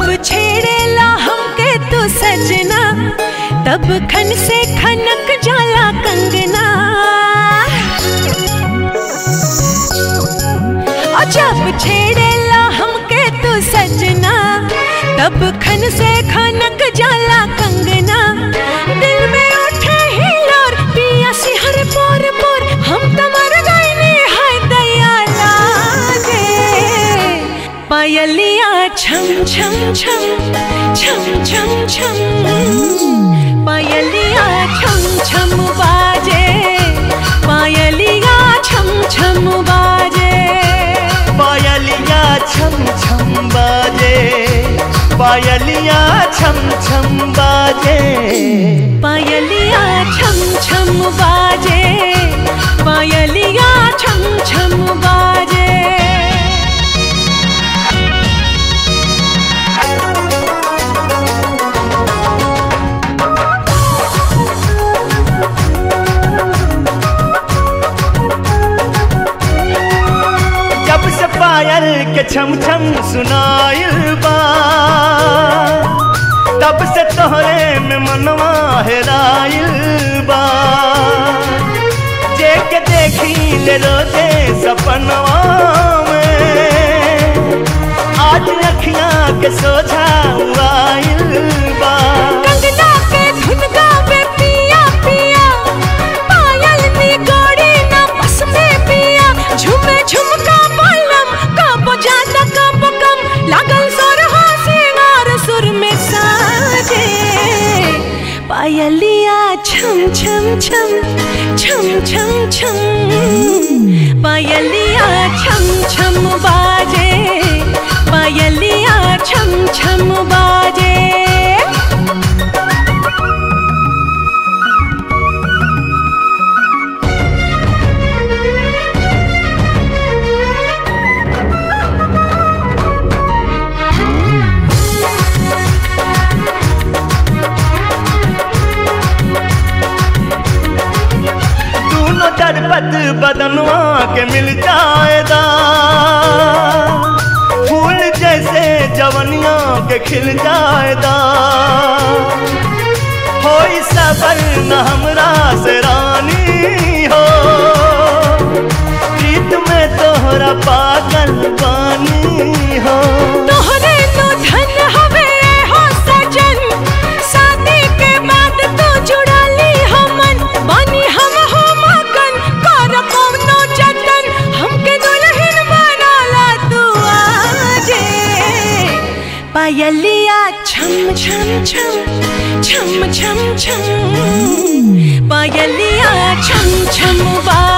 जब छेड़ेला हमके तू सजना तब खन से खनक जाला कंगना और जब छेड़ेला हमके तू सजना तब खन से खनक जाला कंगना दिल में उठे हिलोर पिया सिहर पोर पोर हम तो मर गईनी है दया लागे पायलिया छम छम छम छम छम छम पायलिया छम छम बाजे पायलिया छम छम बाजे पायलिया छम छम बाजे पायलिया छम छम बाजे पायलिया छम छम बाजे पायलिया छम छम बाजे जब से पायल के छम छम सुनाइल बा तब से तोहरे में मनवा हेराइल बा जे के देखी ले रोजे सपनवा में आज अखियां के सोझा आइल बा कंगना के धुन गावे पिया पिया पायल नी गोरी ना बस में पिया झुमे झुमका बालम कब ज्यादा कब कम लागल सुर हो सिंगार सुर में साजे पायलिया छम छम छम छम छम छम पायलिया छम छम बाजे पायलिया छम छम बाजे दोनों दरपत बदनवा के मिल जाएगा फूल जैसे जवनिया के खिल जाएगा हो सबर न हमरा से रानी हो प्रीत में तोहरा पागल बानी हो तोहरे नो धन हवे हो सजन शादी के बाद तो जुड़ा ली हमन बानी हम हो मगन कर कौनो जतन हमके दुल्हन बनाला तू आजे पायलिया छम छम छम छम छम छम पायलिया छम छम बा